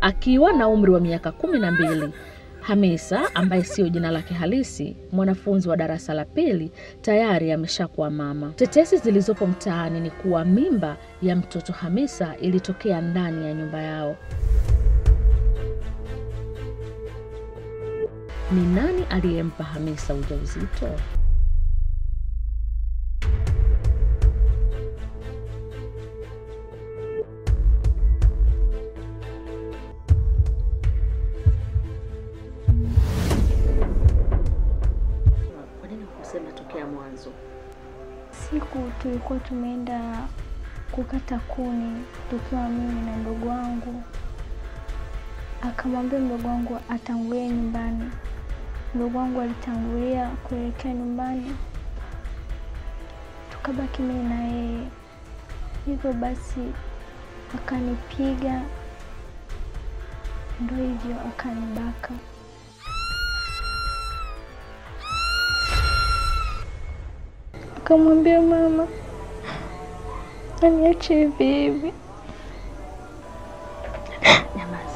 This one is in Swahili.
akiwa na umri wa miaka kumi na mbili. Hamisa ambaye siyo jina lake halisi, mwanafunzi wa darasa la pili, tayari ameshakuwa mama. Tetesi zilizopo mtaani ni kuwa mimba ya mtoto Hamisa ilitokea ndani ya nyumba yao. Ni nani aliyempa Hamisa ujauzito? Kwa nini kusema tokea mwanzo? Siku tulikuwa tumeenda kukata kuni tukiwa mimi na mdogo wangu, akamwambia mdogo wangu atangulie nyumbani. Mdogo wangu alitangulia kuelekea nyumbani, tukabaki mimi na yeye. Hivyo basi akanipiga, ndo hivyo akanibaka. Akamwambia mama aniache hivi hivi. Nyamaza.